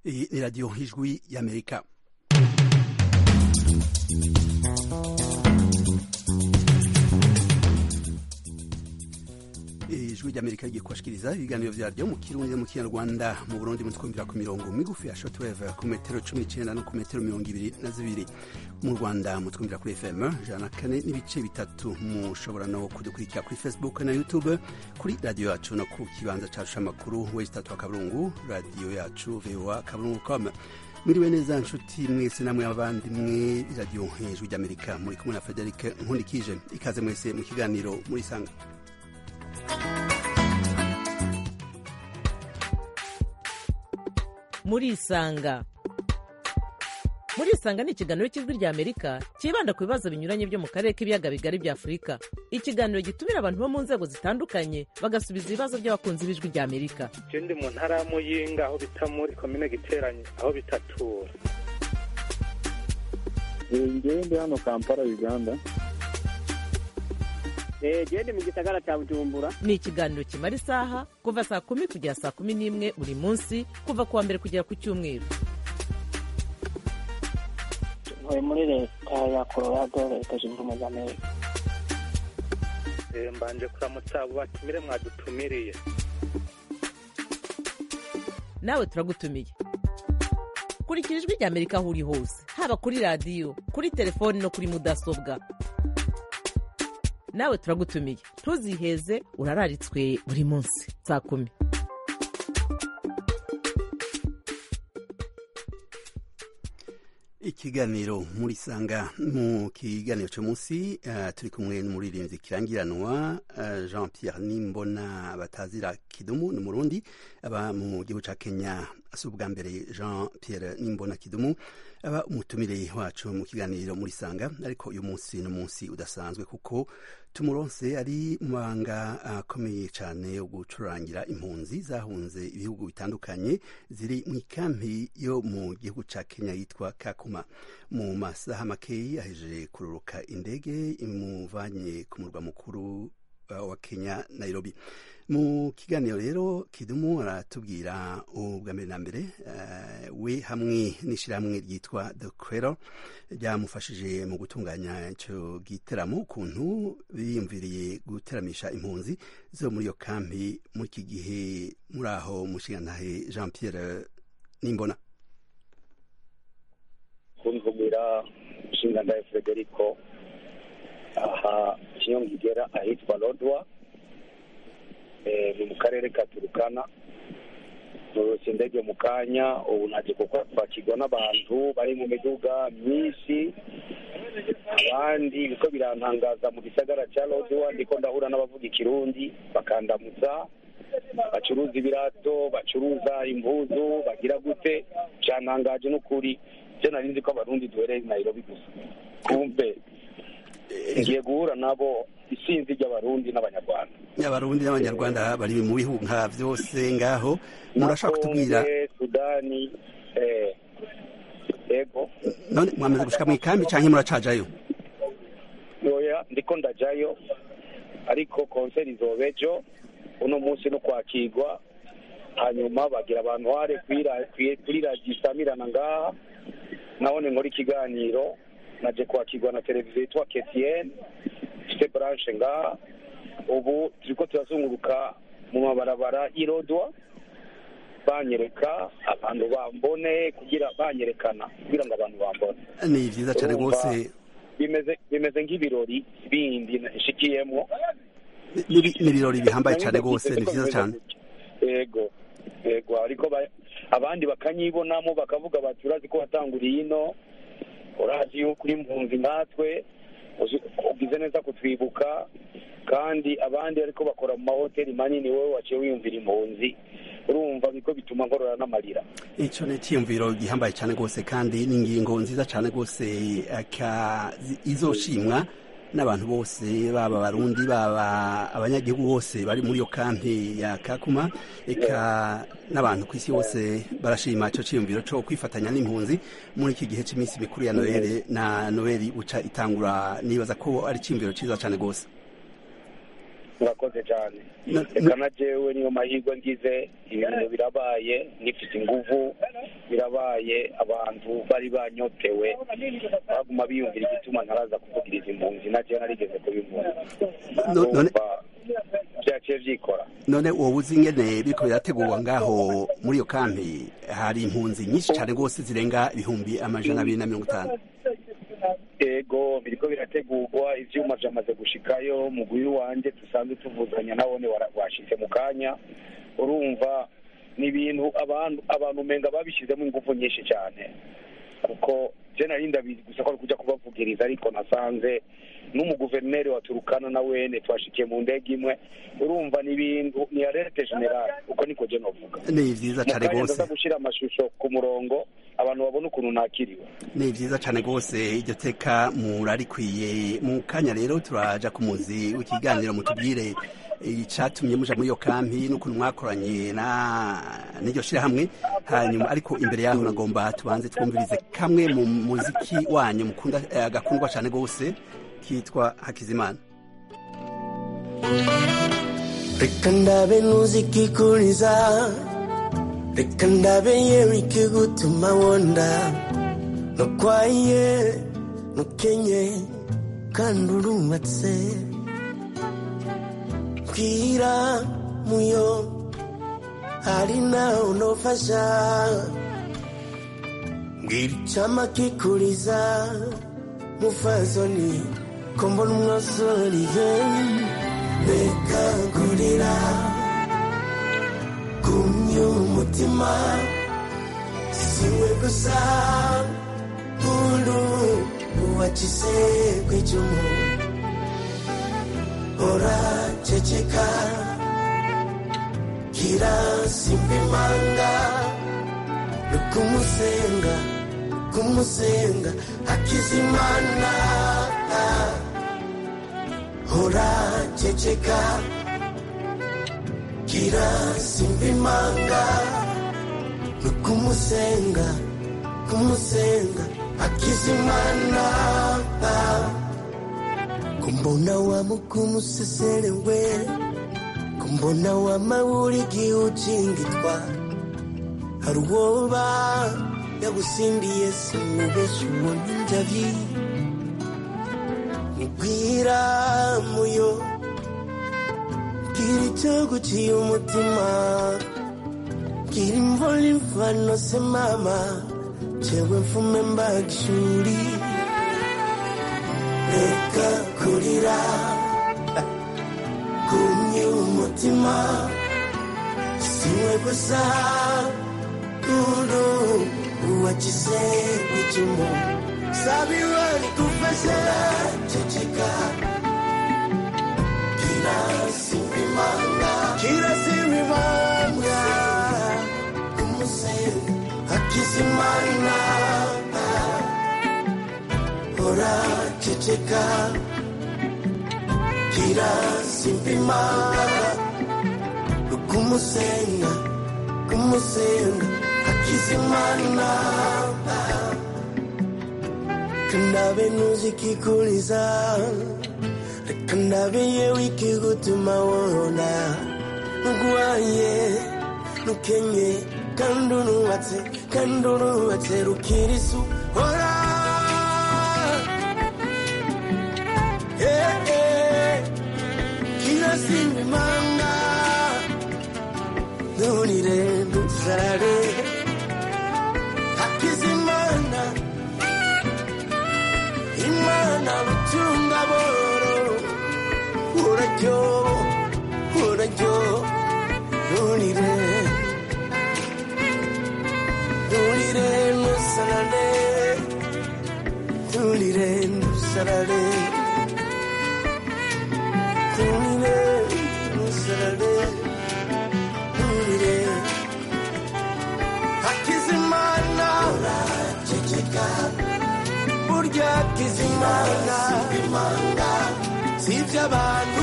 Iyi ni radiyo ijwi y'amerika ijwi ry'amerika rigiye kubashikiriza ibiganiro vyaryo mu kirundi no mu kinyarwanda mu burundi mutwumvira ku mirongo migufi ya shortwave ku metero cumi n'icenda no ku metero mirongo ibiri na zibiri mu rwanda mutwumvira kuri fm ijana na kane n'ibice bitatu mushobora no kudukurikira kuri facebook na youtube kuri radiyo yacu no ku kibanza cacu c'amakuru wezi tatu wa kaburungu radiyo yacu voa kaburungu com mwiriwe neza nshuti mwese namwe abandi mwe radiyo ijwi ry'amerika muri kumwe na frederic nkundikije ikaze mwese mu kiganiro muri sanga murisanga murisanga ni ikiganiro cy'ijwi rya amerika cyibanda ku bibazo binyuranye byo mu karere k'ibiyaga bigari bya afurika ikiganiro gitumira abantu bo mu nzego zitandukanye bagasubiza ibibazo by'abakunzi b'ijwi rya amerika je ndi mu ntara ya muyinga aho bita muri komine giteranye aho bitatura ngewe ndi hano kampala uganda gende mu gisagara cya bujumbura ni ikiganiro kimara isaha kuva saa kumi kugera saa kumi n'imwe buri munsi kuva ku wa mbere kugera ku cyumweru ntuye muri leta ya colorado leta zunze ubumwe za amerika Eh, mbanje kuramutsa abo batumire mwadutumiriye nawe turagutumiye kurikira ijwi rya amerika aho uri hose haba kuri radiyo kuri telefoni no kuri mudasobwa nawe turagutumiye ntuziheze urararitswe buri munsi saa kumi ikiganiro muri sanga mu kiganiro cyo munsi uh, turi kumwe n'umuririmbyi kirangiranwa uh, jean pierre nimbona batazira kidumu ni umurundi aba mu gihugu ca kenya si ubwa mbere jean pierre nimbona kidumu aba umutumire wacu mu kiganiro muri sanga ariko uyu munsi ni umunsi udasanzwe kuko tumuronse ari mu mabanga akomeye cyane yo gucurangira impunzi zahunze ibihugu bitandukanye ziri mu ikampi yo mu gihugu ca kenya yitwa kakuma mu masaha makeyi ahejeje kururuka indege imuvanye ku murwa mukuru uh, wa kenya nairobi mu kiganiro rero kidumu aratubwira ubwa mbere na mbere uh, we hamwe n'ishirahamwe ryitwa the cradle ryamufashije mu gutunganya ico giteramo ukuntu biyumviriye guteramisha impunzi zo muri iyo kampi muri iki gihe muri aho mushigantahe jean pierre nimbona kunvumira nshinga ndaye frederico aha kiyo ngigera ahitwa lodwa ni mu karere ka turukana nurutse indege mu kanya ubu naje kuko twakirwa n'abantu bari mu miduga myinshi abandi biko birantangaza mu gisagara cya lodwa ndiko ndahura n'abavuga ikirundi bakandamutsa bacuruza ibirato bacuruza impuzu bagira gute cyantangaje n'ukuri byo nari nzi ko abarundi duhereye nairobi gusa kumbe ngiye guhura nabo isinzi ry'abarundi n'abanyarwanda abarundi n'abanyarwanda bari mu bihugu nka byose ngaho murashaka kutubwira Kongo, sudani eh, ego none mwamaze gushika mu ikambi canke muracajayo oya ndiko ndajayo ariko konseri izoba ejo uno munsi no kwakirwa hanyuma bagira abantu hare kuri radiyo isamirana ngaha nabone nkora ikiganiro naje kwakirwa na televiziyo yitwa KTN ifite branche ngaha ubu turiko turazunguruka mu mabarabara y'irodwa banyereka abantu bambone kugira banyerekana kugira ngo abantu bambone ni vyiza cane Urumva, rwose bimeze bimeze nk'ibirori bindi nshikiyemwo N'ibi- n'ibirori bihambaye cane rwose ni vyiza cane yego yego ariko ba- abandi bakanyibonamo bakavuga bati urazi ko watanguriye ino urazi yuko uri impunzi nkatwe uzi- ugize neza kutwibuka kandi abandi ariko bakora mu mahoteli manini wowe waciye wiyumvira impunzi urumva biko bituma nkorora n'amarira ico ni iciyumviro gihambaye cane rwose kandi n'ingingo nziza cane rwose aka- zi- izoshimwa n'abantu bose baba abarundi baba abanyagihugu bose bari muri iyo kampi ya kakuma eka n'abantu ku isi yose barashima ico ciyumviro co kwifatanya n'impunzi muri iki gihe c'iminsi mikuru ya noheli na noheli buca itangura nibaza ko ari iciyumviro ciza cane rwose murakoze cyane Na- reka na jewe niyo mahirwe ngize ibintu birabaye nifite inguvu birabaye abantu bari banyotewe baguma biyumvira igituma ntaraza kuvugiriza impunzi na jewe narigeze kubimvura No- none- Urumva byaciye byikora none wowe uzi ingene biriko birategurwa ngaho muri iyo kampi hari impunzi nyinshi cyane rwose zirenga ibihumbi amajana abiri na mirongo itanu ego biriko birategurwa ivyuma vyamaze gushikayo mugwi wanje dusanzwe tuvuzanya nawone wara- washitse mu kanya urumva ni ibintu abantu abantu umenga babishizemo ingufu nyinshi cyane kuko je nari ndabizi gusa ko ari kuja kubavugiriza ariko nasanze n'umuguverineri wa turukana na wene twashikiye mu ndege imwe urumva ni ibintu ni alerte general uko niko je novuga ni vyiza mu cyane kanya rwose ndaza gushira amashusho ku murongo abantu babone ukuntu nakiriwe ni vyiza cyane rwose iryo teka murarikwiye mu kanya rero turaja ku muzi w'ikiganiro mutubwire icatumye muja muri iyo kampi n'ukuntu mwakoranye na n'iryo shirahamwe hanyuma ariko imbere yaho nagomba tubanze twumvirize kamwe mu muziki wanyu mukunda eh, gakundwa cyane rwose kitwa hakizimana reka ndabe ntuzikikuriza reka ndabe yewe ikigutuma wonda ntukwaye ntukenye kandi urubatse bwira muyo hari nawe unofasha mbwira icyama kikuriza mufazoni ko mbona umwasoriye reka kurira kumye umutima siwe gusa uru uwakize kwicumu ora ceceka kira simpimanga nukumusenga kumusenga akizimana hora ceceka kira simpimanga nukumusenga kumusenga akizimana kumbona wamukumuseserewe kumbona wamawurigi ucingitwa hari uwoba yagusindiye simubeshi uwo ninjavi mubwira muyo bwira icyo guciye umutima bwira imvura imvano se mama cewe mfume mbaga ishuri reka kurira kumye umutima siwe gusa uru uwakize kwicumu sabiwe nikufashe ceceka kira simpimanga kira simpimanga kumusenga akizimana ora ceceka kira simpimanga kumusenga kumusenga akizimana kandabe ntuzikikuliza reka ndabe yewe ikigutuma wona nugwaye nukenye kandi unubatse kandi unubatse rukirisu hora Eh, eh, kirasimimanga nturire ntusarare hakizimana imana rutunga boro uraryo uraryo nturire nturire ntusarare nturire ntusarare nturire ntusarare nturire hakizimana uraceceka burya kizimana imanga si iby'abantu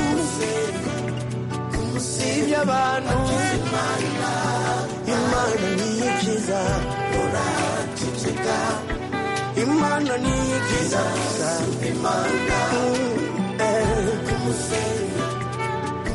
si iby'abantu imana imana niyo ikiza uraceceka imana niyo ikiza gusa imana kumusenga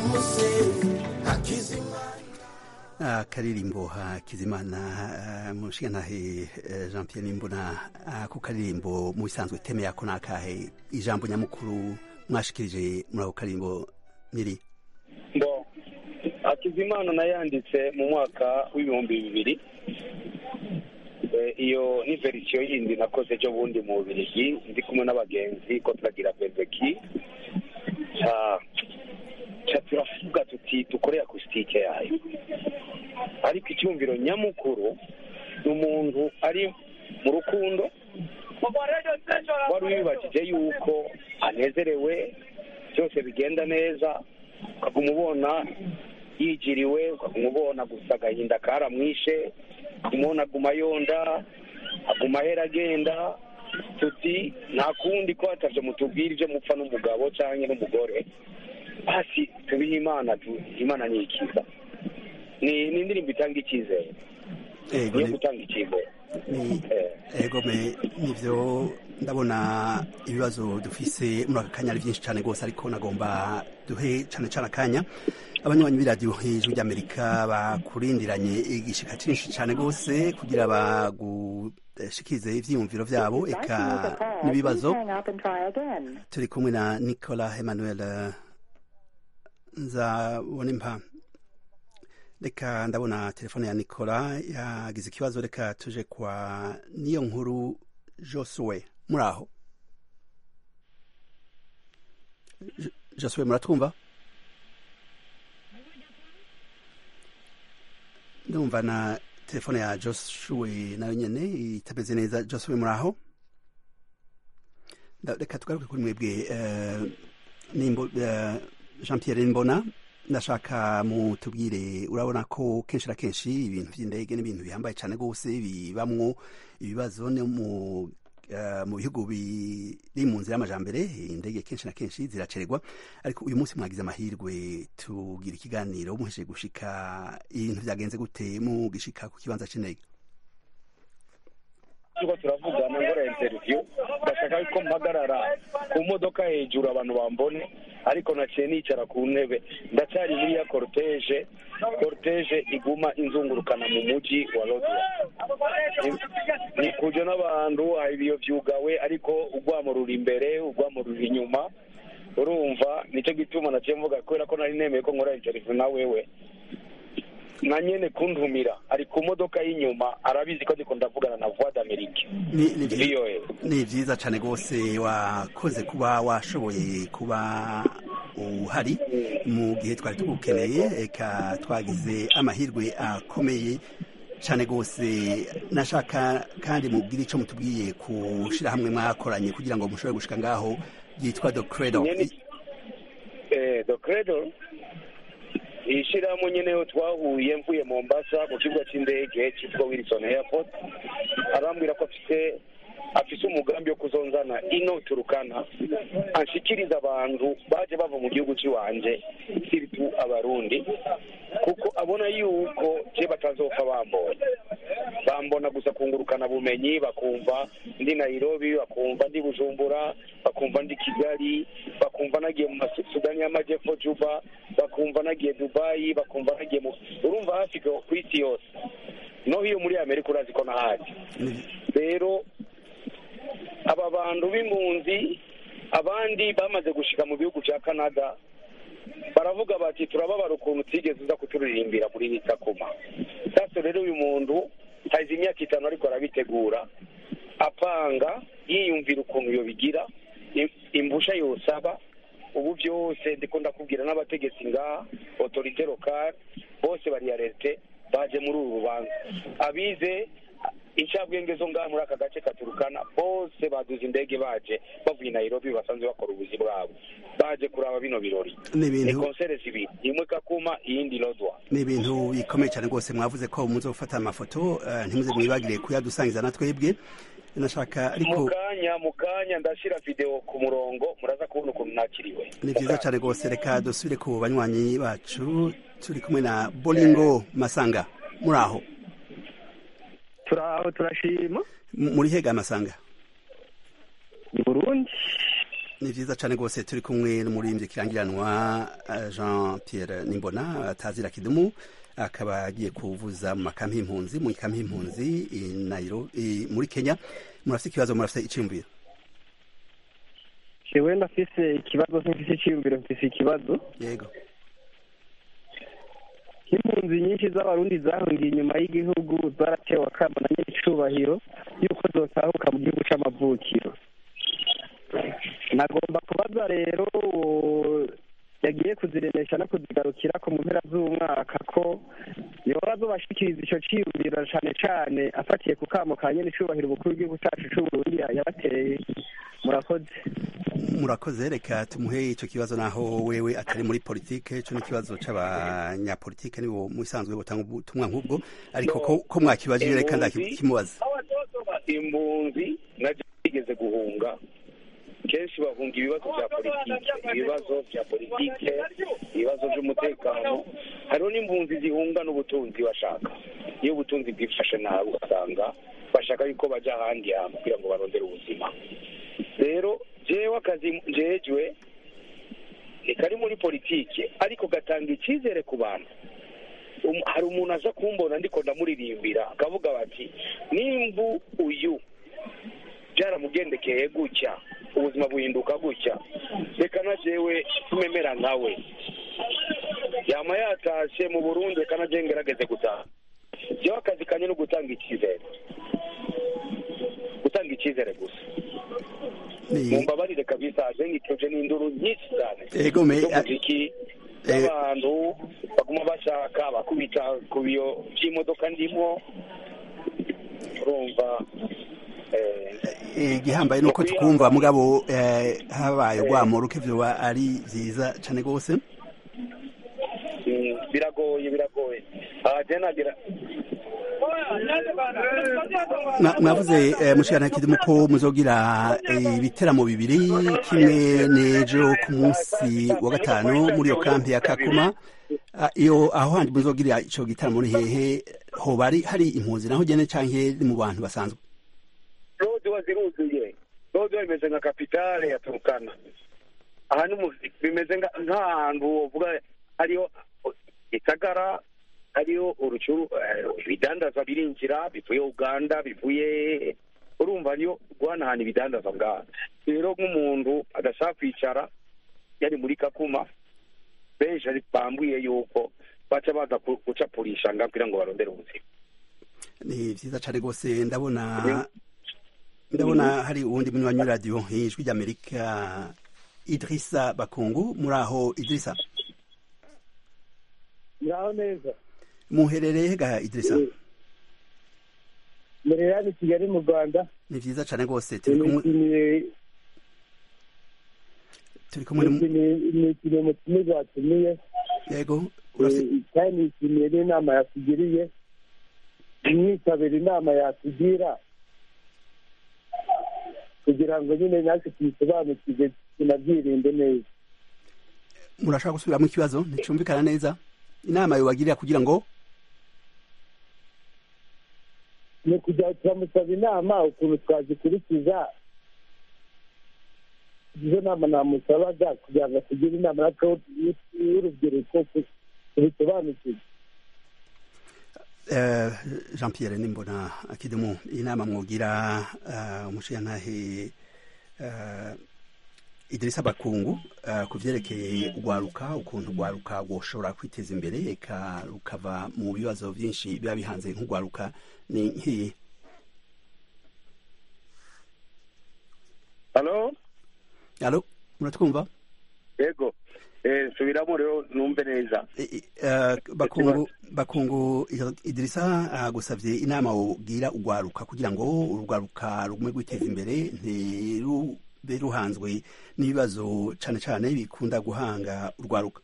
akaririmbo hakizimana mushigantahe jean pierre nimbona ako karirimbo mu bisanzwe teme yako ni akahe ijambo nyamukuru mwashikirije muri ako karirimbo niri bo hakizimana nayanditse mu mwaka w'ibihumbi bibiri Eh, iyo ni verisiyo yindi nakoze ejo bundi mu bubirigi ndi kumwe n'abagenzi ko turagira bebeki ca ca turavuga tuti dukore akusitike yayo ariko icyumviro nyamukuru ni umuntu ari mu rukundo wari wibajije yuko anezerewe byose bigenda neza ukaguma ubona yigiriwe ukaguma ubona gusa agahinda karamwishe umuntu aguma yonda aguma ahera agenda tuti nta kundi ko hatavyo mutubwira ibyo mupfa n'umugabo canke n'umugore basi tubihe imana tu- imana ni ikiza ni ni indirimbo itanga icyizere ego niyo ni- gutanga icyizere ni Eh. ego me nivyo ndabona ibibazo dufise muri aka kanya ari byinshi cyane rwose ariko nagomba duhe cyane cyane akanya abanywanyi b'iradiyo hejuru ry'amerika bakurindiranye igishika cyinshi cyane rwose kugira bagushikize ivyiyumviro vyabo eka n'ibibazo turi kumwe na nicola emmanuel eh, nzabona impa reka ndabona telefone ya nicola yagize ikibazo reka tuje kwa niyo nkuru josue muri aho Jo- josue muratwumva ndumva na telefone ya josue nayo nyene itameze neza josue muri aho Nda- reka tugaruke kuri mwebwe eh, nimbo eh, jean pierre mbona ndashaka mutubwire urabona ko kenshi na kenshi ibintu by'indege n'ibintu bihambaye cyane rwose bibamwo ibibazo no mu eh, mu bihugu biri mu nzira y'amajambere indege kenshi na kenshi ziracererwa ariko uyu munsi mwagize amahirwe tugira ikiganiro muhejeje gushika ibintu byagenze gute mugishika ku kibanza c'indege turiko turavugana ngora interview ndashaka ko mpagarara ku modoka hejuru abantu bambone ariko naciye nicara ku ntebe ndacyari muri ya cortege cortege iguma inzungurukana mu muji wa Lodwa ni kuje n'abantu aha ibiyo vyugawe ariko urwamo ruri imbere urwamo ruri inyuma urumva nicyo gituma naciye mvuga kubera ko nari nemeye ko nkora interview na wewe na nyene kuntumira ari ku modoka y'inyuma arabizi ko ndiko ndavugana na voix d'amerique Ni- ni vyi- VOA. ni vyiza cane rwose wakoze kuba washoboye kuba uhari mu gihe twari tugukeneye eka twagize amahirwe akomeye cane rwose nashaka kandi mubwire ico mutubwiye ku shirahamwe mwakoranye kugira ngo mushobore gushika ngaho ryitwa the credo Nyene- eh, the cradle ishirahamwe nyene yo twahuye mvuye mombasa mu kibuga c'indege citwa wilson airport arambwira ko afise afise umugambi wo kuzonzana ino turukana anshikiriza abantu baje bava mu gihugu ciwanje siritu abarundi kuko abona yuko je batazopfa bambonye bambona gusa kungurukana bumenyi bakumva ndi nairobi bakumva ndi bujumbura bakumva ndi kigali bakumva nagiye mu masudani y'amajyepfo juba bakumva nagiye dubayi bakumva nagiye mu urumva hafi ku isi yose no hiyo muri amerika urazi ko nahazi rero aba bantu b'impunzi abandi bamaze gushika mu gihugu cya canada baravuga bati turababara ukuntu utigeze uza kuturirimbira muri bitakuma sasa rero uyu muntu hazi imyaka itanu ariko arabitegura apanga yiyumvira ukuntu yobigira im- imbusha yosaba ubu byose ndiko ndakubwira n'abategetsi ngaha autorite locale bose bari arete baje muri uru rubanza abize incabwenge zo ngaha muri aka gace katurukana bose baduze indege baje bavuye i nairobi basanzwe bakora ubuzi bwabo baje kuraba bino birori ni ni ibintu konsere zibiri imwe kakuma iyindi lodwa ni ibintu bikomeye cyane rwose mwavuze ko muze gufata amafoto eh, ntimuze mwibagire kuyadusangiza na twebwe nashaka ariko mu kanya mu kanya ndashyira video ku murongo muraza kubona ukuntu nakiriwe ni byiza cyane rwose reka dusubire ku banywanyi bacu turi kumwe na bolingo masanga muri aho turaho turashima M- muri hega masanga ni burundi ni vyiza cane rwose turi kumwe n'umurimbyi kirangiranwa eh, jean pierre nimbona atazira kidumu akaba agiye kuvuza mu makambi y'impunzi mu ikambi y'impunzi i Nairobi i- muri Kenya murafite ikibazo murafite iciyumviro jewe ndafise ikibazo simfise iciyumviro mfise ikibazo yego nk'impunzi nyinshi z'abarundi zahungiye inyuma y'igihugu zaratewe akamo na nyiricubahiro yuko zotahuka mu gihugu c'amavukiro nagomba kubaza rero uwo yagiye kuziremesha no kuzigarukira ko mu mpera z'umwaka ko yoba azobashikiriza ico ciyumviro cane cane afatiye ku kamo ka nyiricubahiro umukuru w'igihugu cacu c'uburundi yabateye murakoze murakoze reka tumuhe ico kibazo naho wewe atari muri politike ico ni ikibazo c'abanyapolitike nibo mu bisanzwe botanga ubutumwa nk'ubwo ariko ko, ko mwakibajije reka ndakimubaza impunzi nabyo bigeze guhunga kenshi bahunga ibibazo bya politike ibibazo bya politike ibibazo by'umutekano hariho n'impunzi zihunga n'ubutunzi bashaka iyo ubutunzi bwifashe nabi ugasanga bashaka yuko bajya ahandi hantu kugira ngo barondere ubuzima rero jewe akazi njejwe ni kari muri politike ariko gatanga icyizere ku bantu Um- hari umuntu aza kumbona ndiko ndamuririmbira akavuga bati nimba uyu byaramugendekeye gutya ubuzima buhinduka gutya reka na jewe tumemera nkawe yama yatashe mu burundi reka na jewe ngerageze gutaha jewe akazi kanye no gutanga icyizere gutanga icyizere gusa Ni- mumbabarire kabisa je ngitoje n'induru nyinshi cyane Ego, me- z'umuziki Eh. n'abantu baguma bashaka bakubita ku biyo by'imodoka ndimo urumva eh, igihambaye nuko tukumva mugabo eh, habaye urwamuruke vyoba ari vyiza cane gose mm, biragoye biragoye aha je nagira Mwa- mwavuze eh, mushikana kidumu ko muzogira eh, ibiteramo bibiri kimwe nejo ku munsi wa gatanu muri iyo kampi ya kakuma Ah, iyo aho handi muzogira ico gitaramo ni hehe hoba ari hari impunzi naho gene canke ni mu bantu basanzwe road ziruzuye road bimeze nka kapitale ya turukana aha ni mu- bimeze nga- nk'ahantu wovuga hariyo itagara hariyo urucuru eh, ibidandaza birinjira bivuye uganda bivuye urumva hariyo guhanahana ibidandaza ngaha rero nk'umuntu adashaka kwicara yari muri kakuma benshi ari- bambwiye yuko baca baza ku- gucapurisha nga kugira ngo barondere ubuzima ni vyiza cane gose ndabona ndabona hari uwundi munywanyi wa radio ijwi ry'amerika idrisa bakungu muri aho idrisa ngaho neza muherereye ga idrisa mbere yani kigali mu rwanda ni vyiza cane gose turi kumwe nishimiye turi kumwe n'umu- nishimiye umutumirwa watumiye yego urafise Eh, kandi nishimiye n'inama yatugiriye mwitabira inama yatugira kugira ngo nyine natwe tuyisobanukirwe tunabyirinde neza murashaka gusubiramo ikibazo nticumvikana neza inama yobagirira kugira ngo ni kujya turamusaba inama ukuntu twazikurikiza izo nama namusabaga kugira ngo tugire inama natwe y'urubyiruko tubisobanukirwe Eh, jean pierre nimbona akidumu inama mwogira eh, umushiyantahe eh, idirisa bakungu eh, ku vyerekeye urwaruka ukuntu urwaruka rwoshobora kwiteza imbere eka rukava mu bibazo vyinshi biba bihanze nk'urwaruka ni nk'iyi halo alo muratwumva yego eh, subiramo rero numve neza I- eh, bakungu bakungu idirisa agusavye inama wogira urwaruka kugira ngo urwaruka rugume rwiteza imbere ntirube ruhanzwe n'ibibazo cane cane bikunda guhanga urwaruka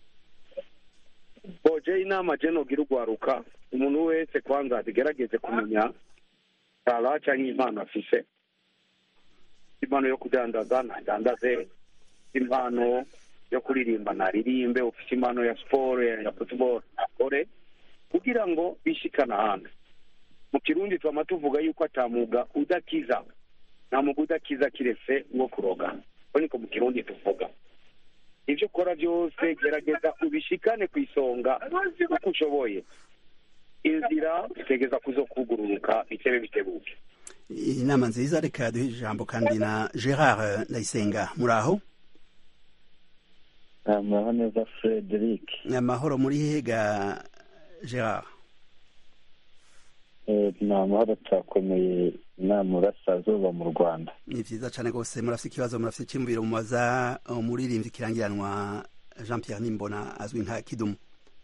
boje inama je nogira urwaruka umuntu wese kwanza agerageze kumenya tara canke impano afise impano yo kudandaza nadandaze impano yo kuririmba naririmbe ufise impano ya siporo ya ya football akore kugira ngo bishikana ahandi mu kirundi twama tuvuga yuko atamuga udakiza nta muga udakiza kiretse wo kuroga ko niko mu kirundi tuvuga ibyo ukora byose gerageza ubishikane ku isonga uko ushoboye inzira zitegeza kuzo kugururuka bitebe bitebuke inama nziza reka duhe ijambo kandi na gerard ndayisenga muri aho muraho neza frederic amahoro muri hega gerard ni amahoro turakomeye inama urasirazuba mu rwanda ni byiza cyane rwose murafite ikibazo murafite icyumviro mubaza umuririmbyi kirangiranwa jean pierre nimbona azwi nka kidumu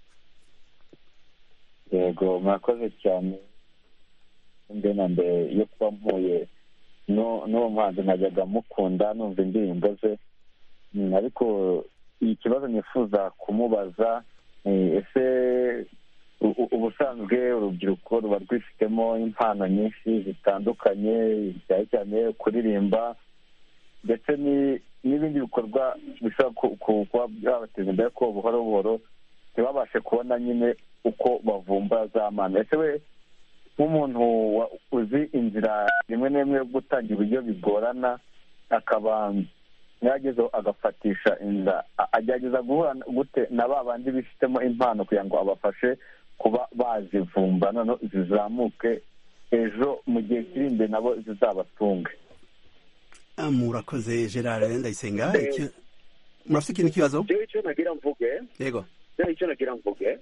yego murakoze cyane mbe na mbere yo kuba mpuye n'uwo muhanzi nkajyaga mukunda numva indirimbo ze ariko ikibazo nifuza kumubaza ese ubusanzwe urubyiruko ruba rwifitemo impano nyinshi zitandukanye cyane cyane kuririmba ndetse n'ibindi bikorwa bishobora kuba byabateza imbere ko buhoro buhoro ntibabashe kubona nyine uko bavumbura za mpano ese we nk'umuntu uzi inzira rimwe na rimwe yo gutangira uburyo bigorana akaba yagezeho agafatisha inda agerageza guhura gute na ba bandi bifitemo impano kugira ngo abafashe kuba bazivumba noneho zizamuke ejo mu gihe kiri imbere nabo zizabatunge murakoze gerard ndayisenga murafite ikintu kibazo jewe icyo nagira mvuge yego jewe icyo nagira mvuge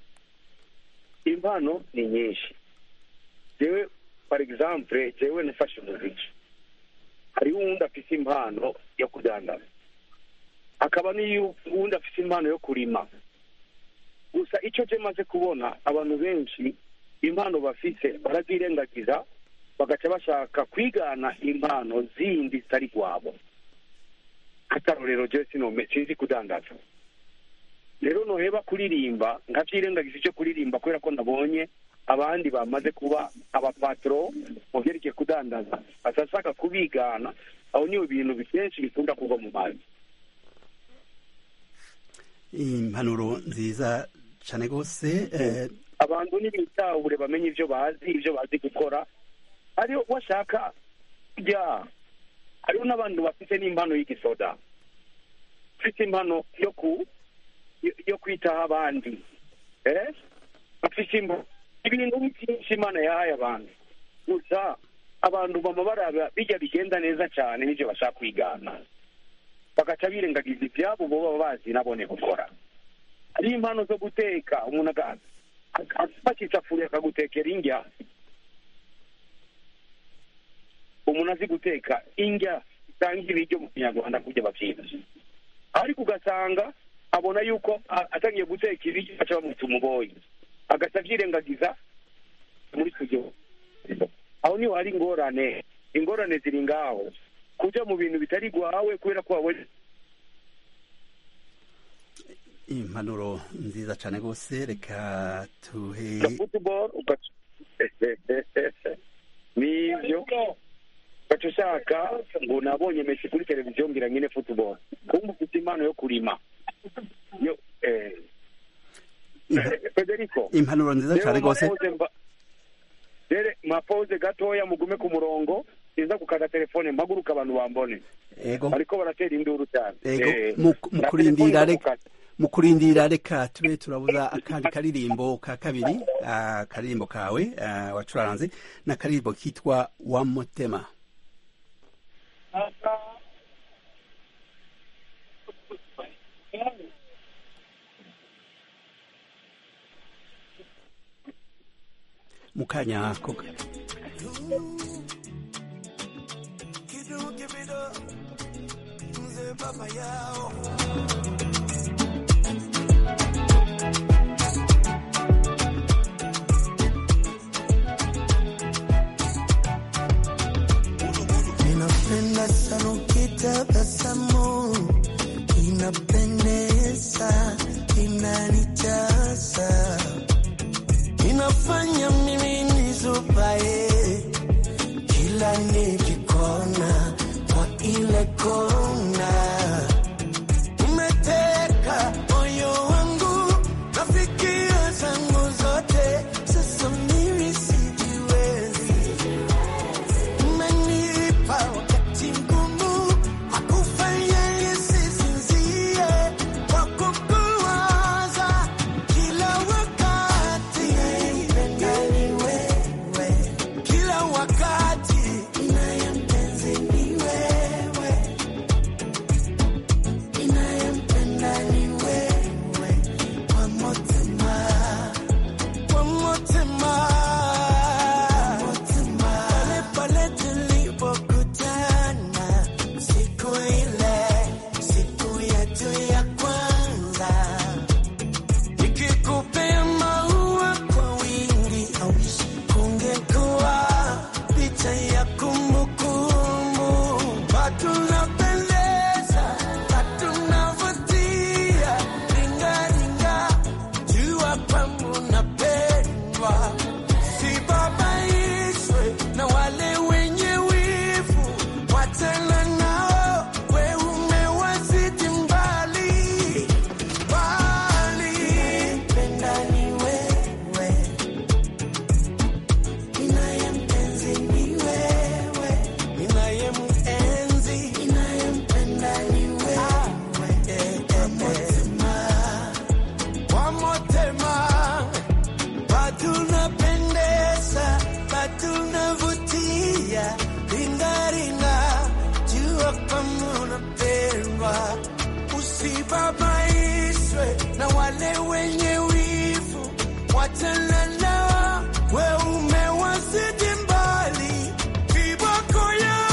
impano ni nyinshi jewe par exemple jewe nafashe umuziki hariho uwundi afite impano yo kudandaza hakaba n'uwundi afite impano yo kurima gusa icyo cyo maze kubona abantu benshi impano bafite barazirengagiza bagaca bashaka kwigana impano zindi zitari rwabo akarorero jewe sinome sinzi kudandaza rero noheba kuririmba nkavyirengagiza icyo kuririmba kubera ko nabonye abandi bamaze kuba abapatro mu vyerekeye kudandaza asashaka kubigana aho niyo ibintu byinshi bikunda kuva mu mazi impanuro nziza cyane rwose abantu n'ibitahure bamenye ibyo bazi ibyo bazi gukora ariyo washaka kujya hariho n'abantu bafite n'impano y'igisoda ufite impano yo ku yo kwitaho abandi bafite ibintu byinshi imana yahaye abantu gusa abantu baba baraba bijya bigenda neza cyane n'ibyo bashaka kwigana bagaca birengagiza ibyabo bo baba bazi nabone gukora hari impano zo guteka umuntu afata isafuriya akagutekera indya umuntu azi guteka indya itanga ibiryo mu kinyarwanda kujya babyina ariko ugasanga abona yuko atangiye guteka ibiryo baca bamwita umuboyi agaca abyirengagiza muri studio aho niho hari ingorane ingorane ziri ngaho kujya mu bintu bitari gwawe kubera ko wabonye impanuro nziza cyane rwose reka tuhe football nibyo ugaca ushaka ngo nabonye mesi kuri televiziyo ngira nyine football kumva ufite impano yo kurima yo federico impanuro nziza cyane rwose rero mapoze gatoya mugume ku murongo siza gukanda telefone mpaguruka abantu bambone ego bariko baratera induru cyane ego mu kurindira reka mu kurindira reka tube turabuza akandi karirimbo ka kabiri akaririmbo kawe wacuraranze n'akaririmbo kitwa wa mutema mu kanya ko Ninapenda sana ukitabasamu, inapendeza, inanijaza, inafanya mimi nizubaye kila nikikona kwa ile kona, umeteka moyo wangu, nafikia zangu zote, sasa mimi sijiwezi umenipa wakati mgumu, hakufanya nisisinzie, usitishwe na wale wenye wivu, wachana nao, we umewazidi mbali, viboko yao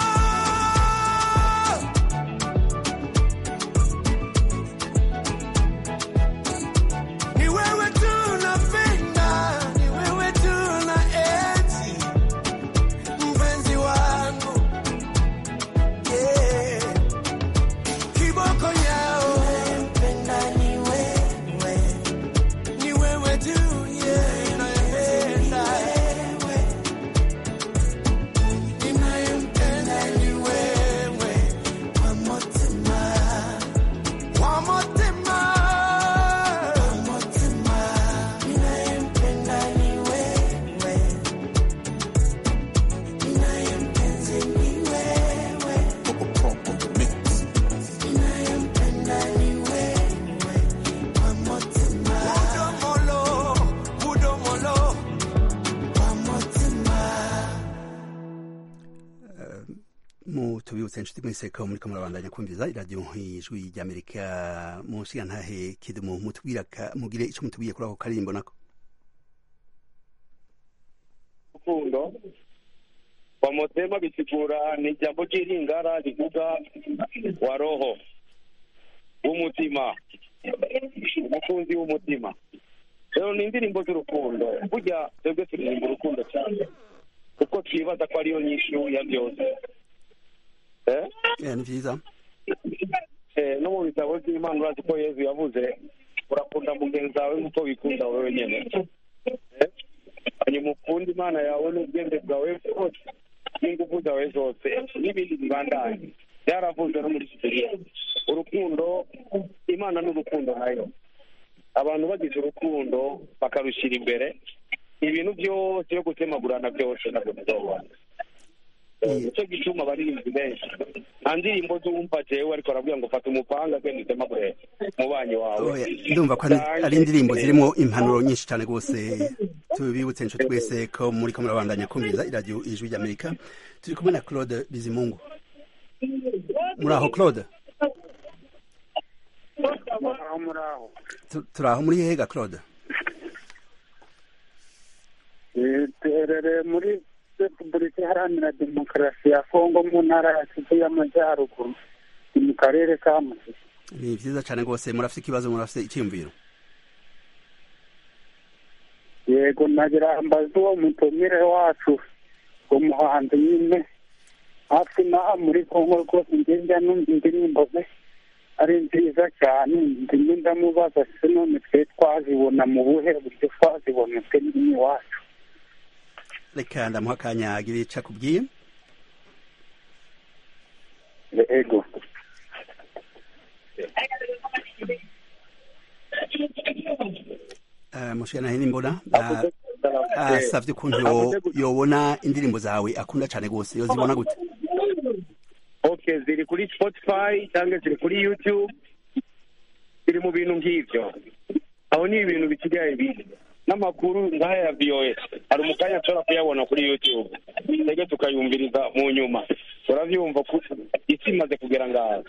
ni wewe tu napenda, ni wewe tu na enzi, mpenzi wangu yeah. Kiboko yao mpenda ni wewe, ni wewe tu yeah, nampenda ninayempenda ni wewe kwa motima, kwa motima, kwa motima, ninayempenda ni wewe, ninayempenzi ni wewe ninayempenda ni wewe kwa motima. Budomolo, budomolo, kwa motima. mu tubibutse inshuti mwese ko muriko murabandanya kumviza iradiyo ijwi ry'amerika mu nshingantahe kidumu mutubwira ka- mugire ico mutubwiye kuri ako karimbo nako urukundo wamotema bisigura ni ijambo ry'iringara rivuga wa roho w'umutima umukunzi w'umutima rero ni indirimbo z'urukundo burya twebwe turirimba urukundo cyane kuko twibaza ko ariyo nyishu ya byose eh? Eh, ni vyiza Eh, no mu bitabo by'imana urazi ko yezu yavuze urakunda mugenzi wawe nk'uko wikunda wowe nyine Eh? hanyuma ukunde imana yawe n'ubwenge bwawe bwose n'ingufu zawe zose n'ibindi bibandanye byaravuze no muri kigeriya urukundo imana n'urukundo nayo abantu bagize urukundo bakarushyira imbere ibintu byose byo gutemagurana byose ntabwo bizobana nicyo gituma abaririmbyi benshi nta ndirimbo z'uwumva jewe ariko arabwira ngo fata umupanga genda utemagure umubanyi wawe Oya, ndumva ko ari- ari indirimbo zirimo impanuro nyinshi cyane rwose tubibutse inshuti twese ko muriko murabandanya kumviza iradiyo ijwi ry'amerika turi kumwe na claude bizimungu muri aho claude aho muri aho Tu- turi aho muri hega claude duherereye muri repubulika iharanira demokarasi ya kongo mu ntara ya kivu y'amajyaruguru ni mu karere ka masisi ni vyiza cyane rwose murafite ikibazo murafite icyiyumviro yego nagira mbaze uwo mutumire wacu umuhanzi nyine hafi n'aha muri kongo rwose ngenda numva indirimbo ze ari nziza cyane ndimo ndamubaza se none twe twazibona mu buhe buryo twazibona twe n'iwacu reka ndamuha akanya agire ico akubwiye yego Eh, mushikana hini mbona Ah, asavye ukuntu yo- yobona indirimbo zawe akunda cyane rwose yozibona gute okay ziri kuri spotify cyangwa ziri kuri youtube ziri mu bintu nk'ibyo aho ni ibintu bisigaye bibi n'amakuru nk'aya ya voa hari umukanya ashobora kuyabona kuri youtube twebwe tukayumviriza mu nyuma urabyumva ko isi imaze kugera ngaha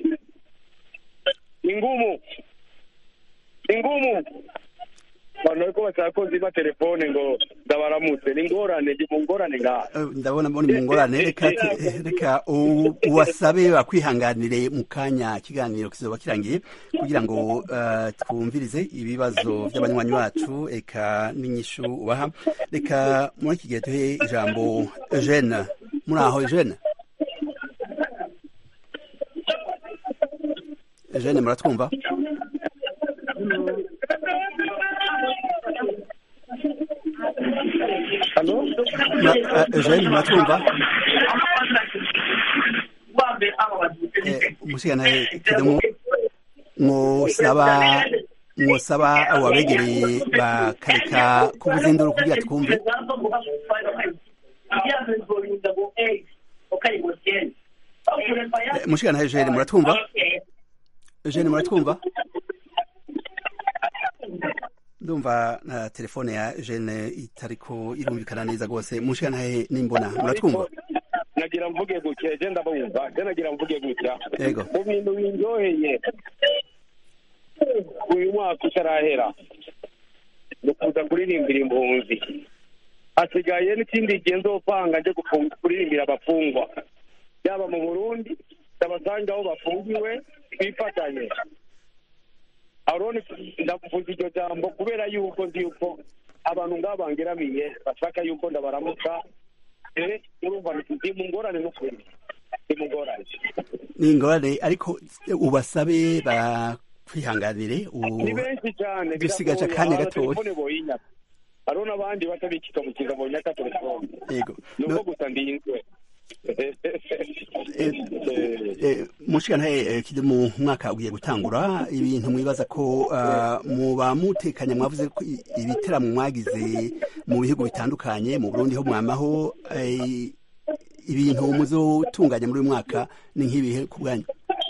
ni ngumu ni ngumu abantu bariko bashaka ko ziba telefone ngo ndabaramutse ni ingorane ndi mu ngorane ngaha Eh, ndabona mbona mu ngorane reka reka u- uwasabe bakwihanganire mu kanya ikiganiro kizoba kirangiye kugira ngo eh, twumvirize ibibazo by'abanywanyi bacu eka n'inyishu ubaha reka muri iki gihe duhe ijambo Eugene muri aho Eugene Eugene muratwumva hano Ma- eh, Eugene muratwumva Eh, umushikana kidomo mwosaba mwosaba abo babegereye bakareka kubuza induru kugira twumve Eh, mushikana Eugene muratwumva Eugene muratwumva ndumva na telefone ya Eugene itariko irumvikana neza rwose mushikana he nimbona muratwumva nagira mvuge gutya je ndabumva je nagira mvuge gutya Yego. mu bintu binjoheye uyu mwaka utarahera ni ukuza kuririmbira impunzi hasigaye n'ikindi gihe nzopanga nje gufunga- kuririmbira abafungwa yaba mu burundi ndabasanga aho bafungiwe twifatanye aroni ndavuga iryo jambo kubera yuko nzi yuko abantu ngabo bangeramiye bashaka yuko ndabaramutsa eh urumva ndi mu ngorane n'ukuri ndi mu ngorane ni ingorane ariko ubasabe bakwihanganire u- ni benshi cyane dusigaje biragoye. akanya Aba gatoya telefone boyinyaka hariho n'abandi batabikika mu kiza bonyaka telefone yego ni No- uko gusa ndinzwe Eh, mushikantare eh, kiri mu mwaka ugiye gutangura ibintu mwibaza ko ah, muba mutekanya mwavuze ko i- ibiteramo mwagize mu bihugu bitandukanye mu Burundi ho mwamaho eh, ibintu muzotunganya muri uyu mwaka ni nk'ibihe ku bwanyu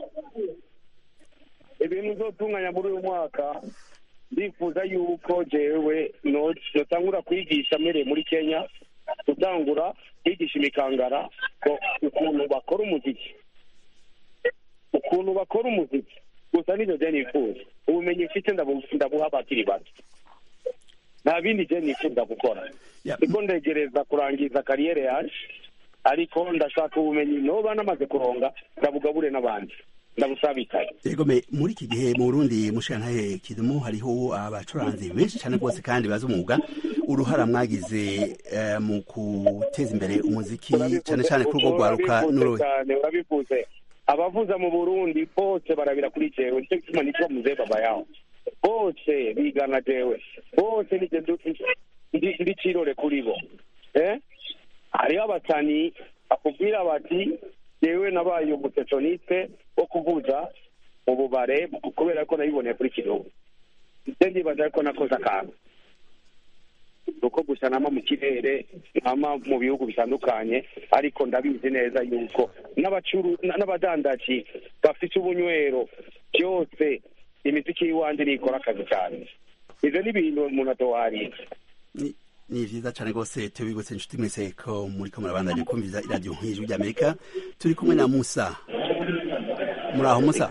ibintu uzotunganya muri uyu mwaka ndifuza yuko jewe no- notangura kwigisha mpereye muri kenya gutangura kwigisha imikangara ko ukuntu bakora umuziki ukuntu bakora umuziki gusa nivyo je nifuza ubumenyi mfite ndabu- ndabuha abakiri bato nta bindi je nifuza gukora niko ndegereza kurangiza kariyere yanje ariko ndashaka ubumenyi noba namaze kuronga ndabugabure n'abandi ndabusabikaye yego me muri iki gihe mu Burundi mushikantare kidumu hariho abacuranzi benshi cyane rwose kandi bazi umwuga uruhara mwagize eh, mu guteza imbere umuziki cyane cyane kuri urwo rwaruka Urabivuze n'uruhe cyane urabivuze abavuza mu burundi bose barabira kuri jewe nicyo gituma nitwa muzee baba yaho bose bigana jewe bose nije ndu- ndi ndi cirore kuri bo eh hariho abatani bakubwira bati jewe nabaye umutetoniste wo kuvuza mu bubare kubera ko nabiboneye kuri kidogo nje ndibaza ariko nakoze akantu uko gusa nama mu kirere nama mu bihugu bitandukanye ariko ndabizi neza yuko n'abacuru n'abadandaji bafite ubunywero byose imiziki y'iwanjye nikora akazi cyane ivyo ni ibintu umuntu atoharira ni vyiza cane rwose tubibutse inshuti mwese ko muriko murabandanya kumviza iradiyo nk'ijwi ry'amerika turi kumwe na musa muri aho musa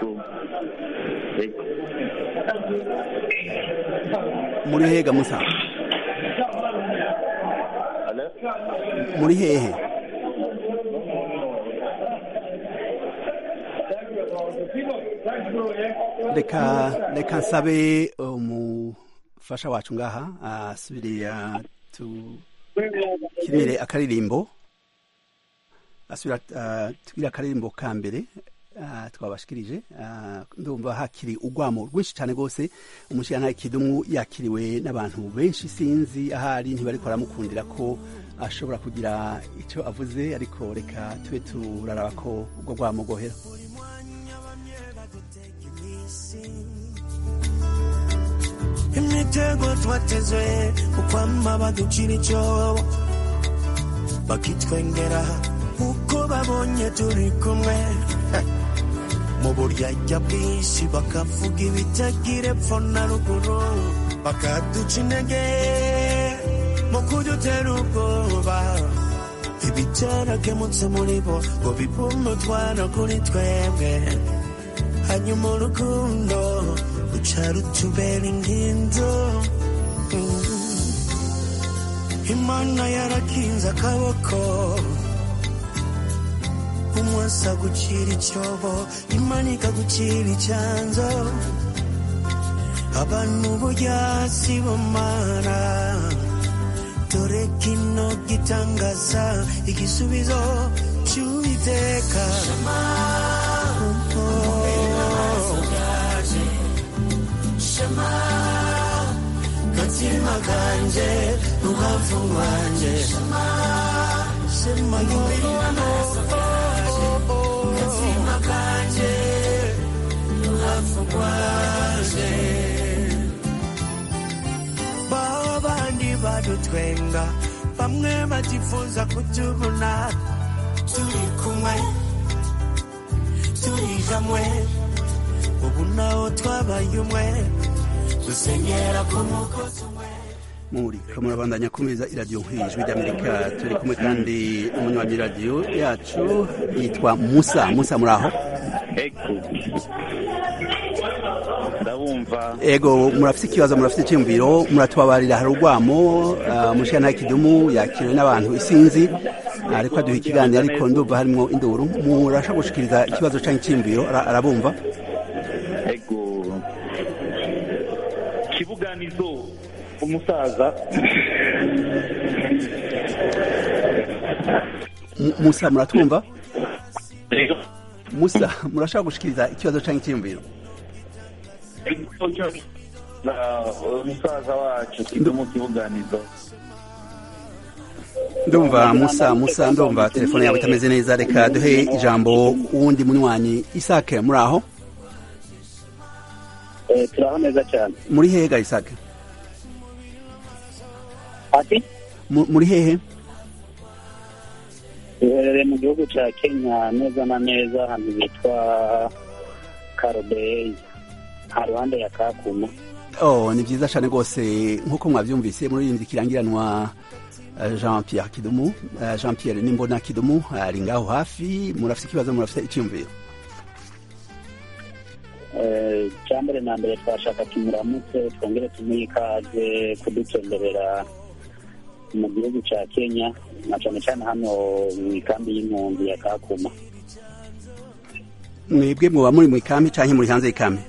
muri hega musa muri hehe reka reka nsabe umufasha wacu ngaha asubire tukirire akaririmbo asubira ah, tugire akaririmbo ka mbere ah, twabashikirije Ah, ndumva hakiri urwamo rwinshi cyane rwose umushyirantare kidumu yakiriwe n'abantu benshi sinzi ahari ntibariko baramukundira ko ashobora kugira icyo avuze ariko reka tube turaraba ko urwo rwamo rwohera imitego twateze ukwama baducira icyobo bakitwengera uko babonye turi kumwe mu buryarya bwinshi bakavuga ibitagira epfo na ruguru bakaduca intege mu kudutera ubwoba ibitarakemutse muri bo ngo bipume utwana kuri twebwe hanyuma urukundo ruca rutubera inkinzo Mm. imana yarakinze akaboko umwasi agucira icyobo imana ikagucira icyanzo abantu burya si bumara dore kino gitangaza igisubizo cy'uwiteka shema gatima kanje rubavu rwanje shema gatima kanje rubavu rwanje babandi badutwenga bamwe batifuza kutubona turi kumwe turi hamwe ubu naho twabaye umwe dusenyera ku mukozi umwe muri ko murabandanya kumviriza iradiyo nk'ijwi ry'amerika turi kumwe kandi n'umunywanyi radiyo yacu yitwa musa musa muri aho ndabumva ego murafite ikibazo murafite icyumviro muratubabarira hari urwamo ah, mushana kidumu yakiriwe n'abantu isinzi ariko aduha ikiganiro ariko ndumva harimo induru murasha gushikiriza ikibazo cyangwa icyumviro ara- arabumva ego kibuganizo umusaza M- musa muratwumva musa murashaka gushikiriza ikibazo cyangwa icyumviro na umusaza wacu kidumu kibuganizo ndumva musa musa ndumva telefone yawe itameze neza reka duhe ijambo uwundi munywanyi isake muri aho turaho neza cyane muri hehe ga isake ati Mu- muri hehe duherereye mu gihugu cya kenya neza na neza ahantu bitwa karobeyi nta ruhande ya kakuma oh ni byiza cyane rwose nk'uko mwabyumvise muri iyi kirangiranwa eh, jean pierre kidumu Eh, jean pierre nimbona kidumu ari ngaho hafi murafite ikibazo murafite icyumviro Eh, icya mbere na mbere twashaka tumuramutse twongere tumuhe ikaze kudutemberera mu gihugu cya kenya na cyane cyane hano mu ikambi y'impunzi ya kakuma mwebwe muba muri mu ikambi cyangwa muri hanze y'ikambi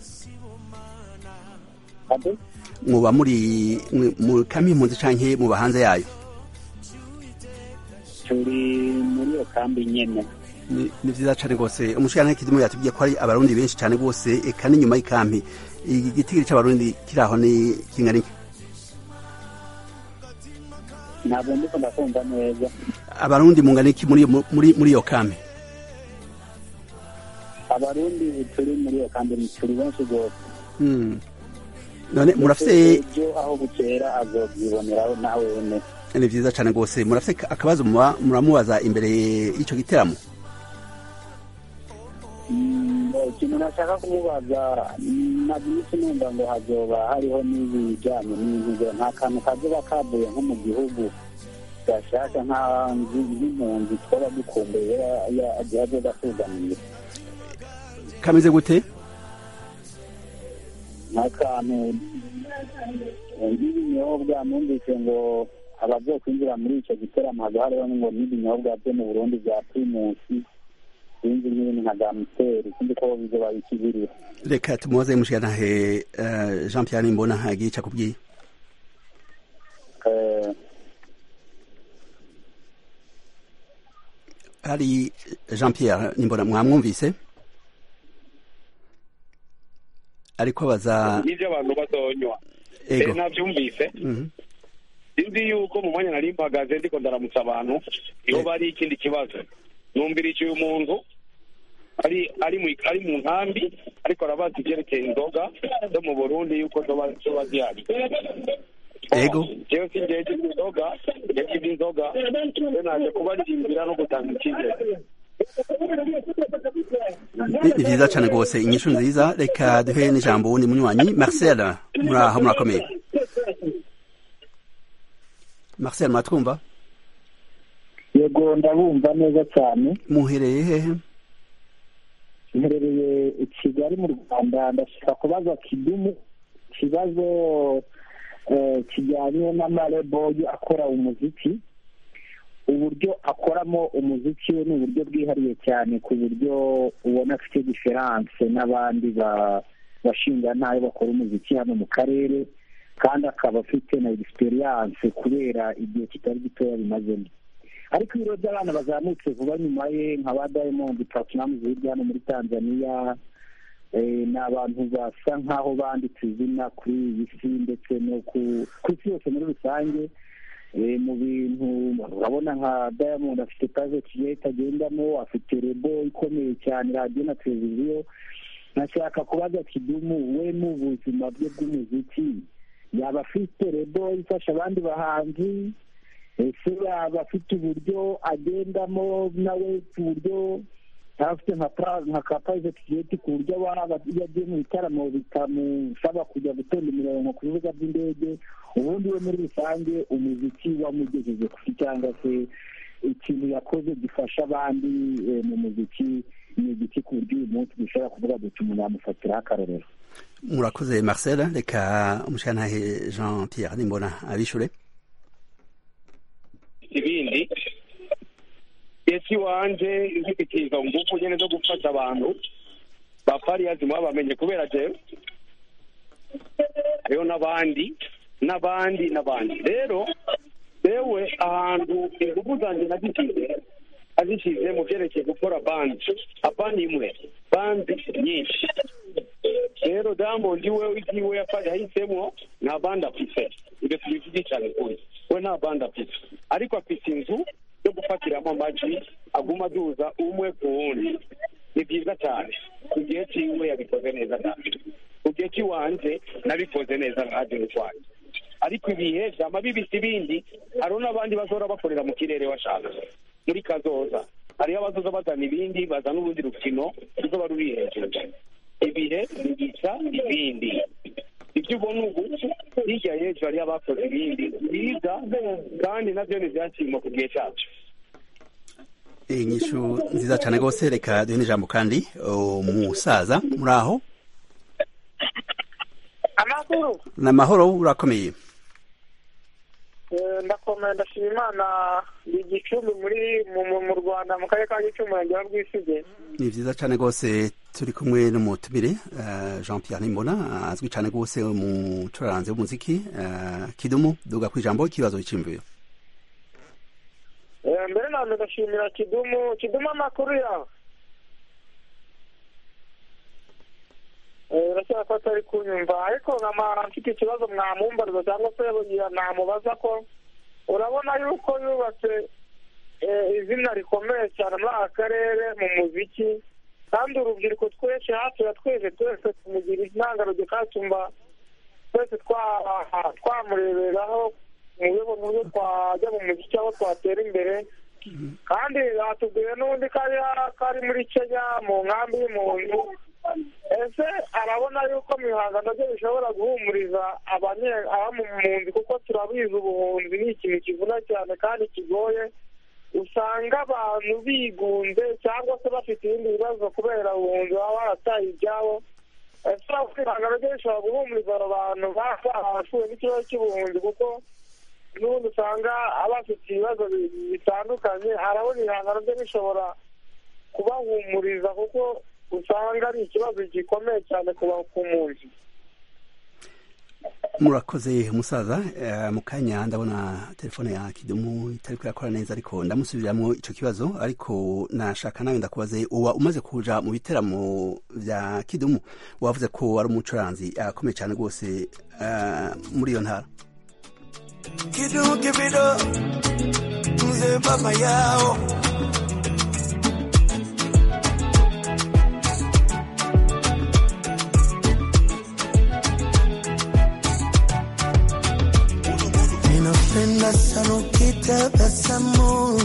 Ati? muba muri mu- mu kambi y'impunzi cyangwa muba hanze yayo turi muri iyo kambi nyene ni ni byiza cyane rwose umushyirana kidumu yatubwiye ko hari abarundi benshi cyane rwose eka n'inyuma y'ikambi igitigiri cy'abarundi kiri aho ni kingana iki ntabwo ndiko ndakumva neza abarundi mungana iki muri muri muri iyo kambi abarundi turi muri iyo kambi turi benshi rwose Hmm. none murafite ibyo aho bukera azobyiboneraho nawe wene ni byiza cyane rwose murafite akabazo muba muramubaza imbere y'icyo giteramo Mm, ikintu nashaka kumubaza nabyo iminsi numva ngo hazoba hariho n'ibijyanye n'imihigo nta kantu kazoba kavuye nko mu gihugu gashasha nka nk'impunzi twaba dukumbuye azoba tuganira kameze gute nk'akantu nk'ibinyobwa numvise ngo abazokwinjira muri icyo giteramo haba hariho ngo n'ibinyobwa byo mu burundi bya primusi sinzi n'ibindi nka gamuseri sinzi ko bizoba bikibirira reka tumubaze mushyiranahe jean pierre nimbona hagiye icyo akubwiye Eh, hari jean pierre nimbona mwamwumvise ariko abaza n'ibyo abantu bazonywa Ego. Eh, nabyumvise Mhm. sinzi yuko mu mwanya nari mpagaze ndiko ndaramutsa abantu iyo bari ikindi kibazo numvirije uyu muntu ari ari mu ari mu nkambi ariko arabaza ibyerekeye inzoga zo mu burundi yuko zoba zoba zihari ego jewe sinjeje inzoga yagize inzoga rero naje kubaririmbira no gutanga icyizere ni ni byiza cyane rwose inyishu nziza reka duhe n'ijambo wundi munywanyi marcel muraho murakomeye marcel muratwumva yego ndabumva neza cyane muhereye hehe mherereye i kigali mu rwanda ndashaka kubaza kidumu ikibazo eh, kijyanye n'amareboyi akora umuziki uburyo akoramo umuziki we ni uburyo bwihariye cyane ku buryo ubona afite diferanse n'abandi ba- bashingantahe bakora umuziki hano mu karere kandi akaba afite na egisperiyanse kubera igihe kitari gitoya bimazemo ariko ibiro by'abana bazamutse vuba nyuma ye nka ba diamond platnumz hirya hano muri tanzania eh, ni abantu basa nk'aho banditse izina kuri iyi si ndetse no ku ku isi yose muri rusange Eh, mu bintu urabona nka diamond afite private jet agendamo afite rebo ikomeye cyane radiyo na televiziyo nashaka kubaza kidumu we mu buzima bwe bw'umuziki yaba afite rebo ifasha abandi bahanzi ese yaba afite uburyo agendamo nawe ku buryo yaba afite nka pra- nka ka private jet ku buryo aba- iyo agiye mu bitaramo bitamusaba kujya gutonda imirongo ku bibuga by'indege ubundi we muri rusange umuziki wamugejeje kuki cyangwa se ikintu yakoze gifasha abandi eh, mu muziki ni igiki ku buryo uyu munsi dushobora kuvuga duti umuntu yamufatiraho akarorero murakoze marcel reka umushikantahe jean pierre nimbona abishure ibindi esi wanje nzikitiza ngufu nyene zo gufasha abantu bapariyazi muba bamenye kubera jewe hariho n'abandi n'abandi n'abandi rero yewe ahantu ingufu zanjye nazishyize azishyize mu byerekeye gukora bandi abandi imwe bandi nyinshi rero diamond we igiwe yahisemo nta bandi afite ibyo tubivuge cyane kuri we nta bandi afite ariko afite inzu yo gufatiramo amajwi aguma aduza umwe ku wundi ni byiza cyane ku gihe cyiwe yabikoze neza cyane ku gihe cy'iwanjye nabikoze neza nka jeni ariko ibihe byama bibisa ibindi hariho n'abandi bazora bakorera mu kirere bashaka muri kazoza hariho abazoza bazana ibindi bazana urundi rukino ruzoba ruri hejuru ibihe bibisa ibindi ibyo ubona ubu hirya y'ejo hariyo abakoze ibindi byiza kandi nabyo ni ibyashimwa ku gihe cyacu inyishu nziza cyane rwose reka duhe n'ijambo kandi umusaza muri aho amakuru ni amahoro urakomeye ndakomeye ndashima imana ni igicumbi muri mu rwanda mu karere ka gicumbi umurenge wa rwisige ni byiza cyane rwose turi kumwe n'umutumire jean pierre nimbona azwi cyane rwose umucuraranzi w'umuziki kidumu duga ku ijambo ikibazo cy'imvuyo mbere na mbere ndashimira kidumu kidumu amakuru yawe urashobora ko atari kunyumva ariko nkama mfite ikibazo mwamumbariza cyangwa se namubaza ko urabona yuko yubatse izina rikomeye cyane muri aka karere mu muziki kandi urubyiruko twese hafi ya twese twese tumugira intangarugero kandi tumva twese twamureberaho mu rwego rw'uburyo twajya mu muziki aho twatera imbere kandi batubwiye n'ubundi ko ari muri kenya mu nkambi y'umuntu ese arabona yuko mu bihangano bye bishobora guhumuriza aba mu mpunzi kuko turabizi ubuhunzi ni ikintu kivuna cyane kandi kigoye usanga abantu bigunze cyangwa se bafite ibindi bibazo kubera ubuhunzi baba barataye ibyabo ese ibihangano bye bishobora guhumuriza abo bantu baba barashuwe n'ikibazo cy'ubuhunzi kuko n'ubundi usanga abafite ibibazo bitandukanye arabona ibihangano bye bishobora kubahumuriza kuko usanga ari ikibazo gikomeye cyane ku muntu murakoze umusaza mu kanya ndabona telefone ya kidumu itari kuyakora neza ariko ndamusubiriramo icyo kibazo ariko nashaka nawe ndakubaze uba umaze kuja mu biteramo bya kidumu wavuze ko ari umucuranzi akomeye cyane rwose muri iyo ntara kidumu kibido mzee baba yao Ninapenda sana ukitabasamu,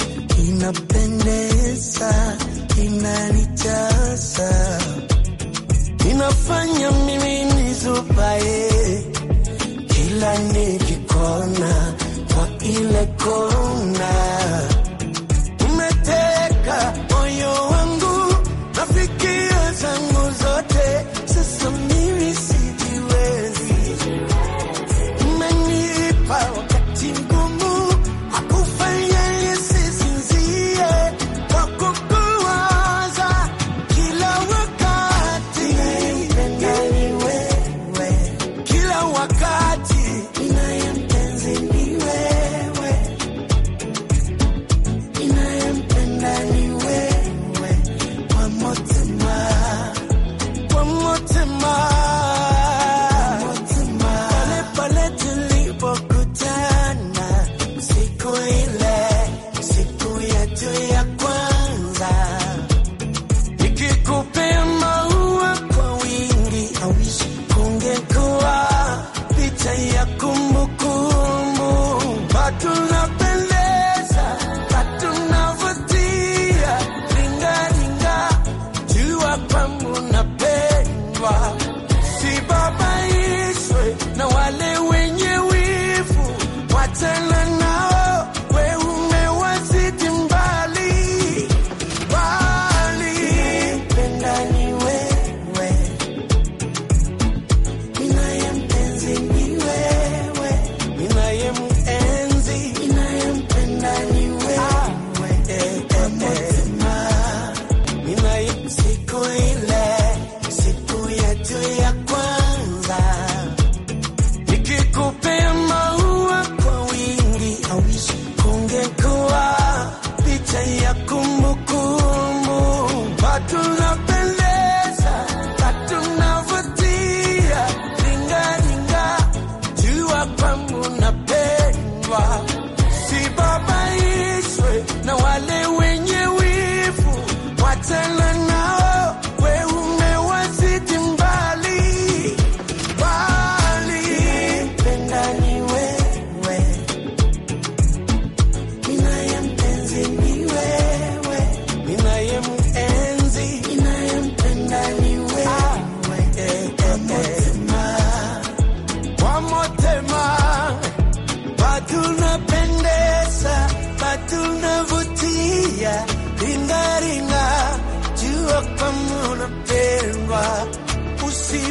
inapendeza, inanijaza, inafanya mimi nizubaye kila nikikona kwa ile kona. Umeteka moyo wangu, nafikia zangu zote, sasa mimi sijiwezi umenipa wakati mgumu akufanya nisisinzie kwa kukuwaza kila wakati ninayempenda ni wewe kila wakati ninayempenzi ni wewe ninayempenda ni wewe kwa mutima kwa mutima pale pale tulipokutana siku ile siku yetu ya kwanza nikikupea maua kwa wingi awishi kungekuwa picha ya kumbukumbu patunapendeza patunavutia ringaringa jua kwangu napendwa sibabaishwe na wale wenye wivu wachana nao we umewazidi mbali mbali penda ni wewe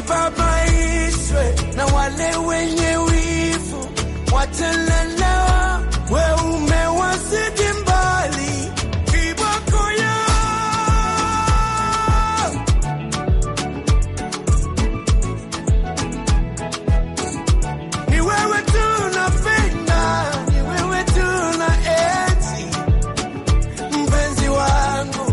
wasibabaishwe na wale wenye wivu, watelelewa, we umewazidi mbali, kiboko yao ni wewe tunapenda, ni wewe tuna enzi, mpenzi wangu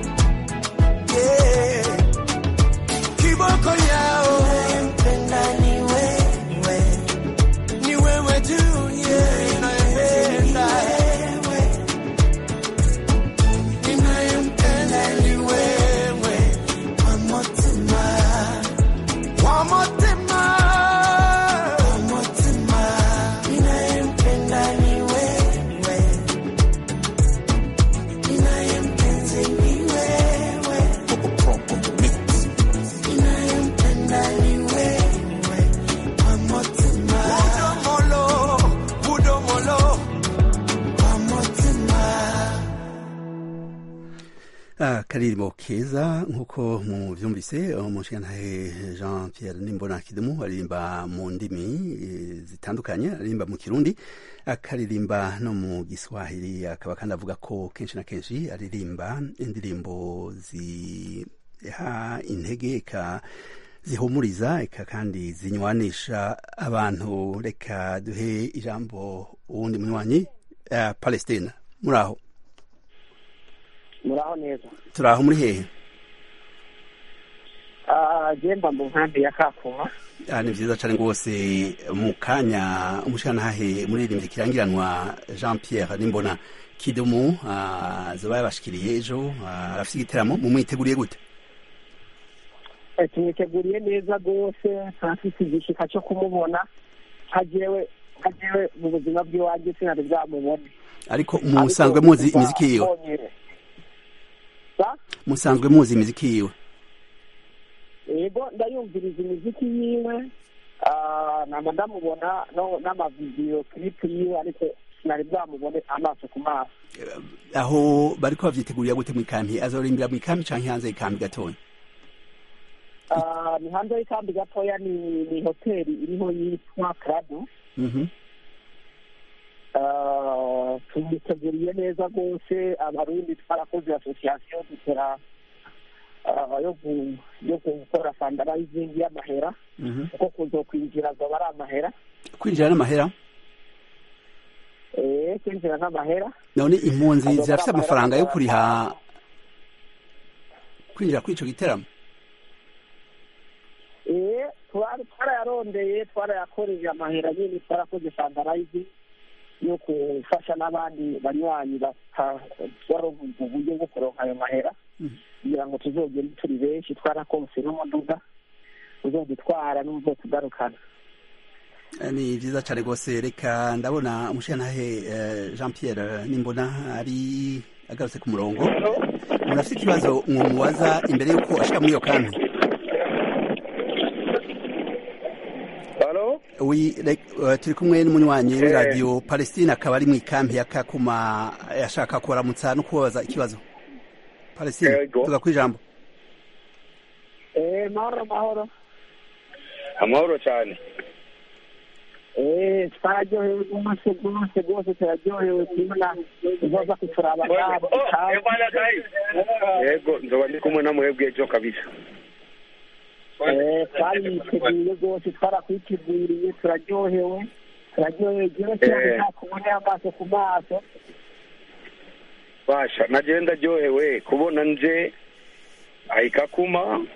yeah. Kiboko yao mpenda ni wewe, ni wewe tu yeah, nayempenda ninayempenda ni wewe wa mutima wa mutima wa mutima ninayempenda ni wewe ninayempenzi ni wewe ninayempenda ni wewe wa mutima budomolo budomolo wa mutima akaririmbo keza nk'uko muvyumvise umushigantahe jean pierre nimbona kidumu aririmba mu ndimi eh, zitandukanye aririmba mu kirundi akaririmba no mu giswahili akaba kandi avuga ko kenshi na kenshi aririmba indirimbo ziha intege eka zihumuriza eka kandi zinywanisha abantu reka duhe ijambo uwundi munywanyi uh, palestina muri aho muraho neza turi aho muri hehe Ah, jemba mu nkambi ya kakuma Ah, ni vyiza cane rwose mu kanya umushikantahe muririmbyi kirangiranwa jean pierre nimbona kidumu ah, zoba yabashikiriye ejo ah, arafise igiteramo mumwiteguriye gute Eh, tumwiteguriye neza rwose turafise igishika cyo kumubona hajewe hajewe mu buzima bw'iwanjye sinari bwamubone ariko musanzwe muzi imiziki yiwe Mbonye- Sa? musanzwe muzi imiziki yiwe yego ndayumviriza imiziki yiwe ah, nama ndamubona no n'amavidiyo clip yiwe ariko sinari bwamubone amaso ku maso aho bariko bavyitegurira gute mw'ikampi azorimbira mw'ikampi canke hanze y'ikampi gatonya Ah, ni hanze y'ikambi gatoya ni ni hoteli iriho yitwa krado Mhm. Ah, tumwiteguriye neza rwose abarundi twarakoze asosiyasiyo dukora ah, yo gu- yo gukora fundraising y'amahera Mhm. kuko kuzokwinjira zoba ari amahera kwinjira n'amahera eh kwinjira n'amahera none impunzi Azoba zirafise ari amafaranga yo amahera kuriha kwinjira kuri ico giteramo eh twari twarayarondeye twarayakoreye amahera nyine twarakoze fundraising yo gufasha n'abandi banywanyi batabaronka uburyo bwo kuronka ayo mahera kugira ngo tuzogende turi benshi twarakonse n'umuduga uzodutwara n'uzotugarukana Eh, ni vyiza cane rwose reka ndabona umushikantahe eh, jean pierre nimbona ari agarutse ku murongo murafise ikibazo mwomubaza imbere y'uko ashika muri iyo kampi Halo? Oui, rek- eh, turi kumwe n'umunywanyi Eh. w'iradiyo palestine akaba ari mw'ikampi ya kakuma yashaka kubaramutsa no kubabaza ikibazo palestine Yego. tuga kw'ijambo eh mahoro mahoro amahoro cyane eh twararyohewe rwose rwose rwose turaryohewe kubona uzoza kuturaba nabo yego nzoba ndi kumwe na mwebwe ejo kabisa eh twariteguye rwose twarakwiteguriye turaryohewe turaryohewe igihe cyane Eh. nta kubonera amaso ku maso basha naje ndaryohewe kubona nje ahikakuma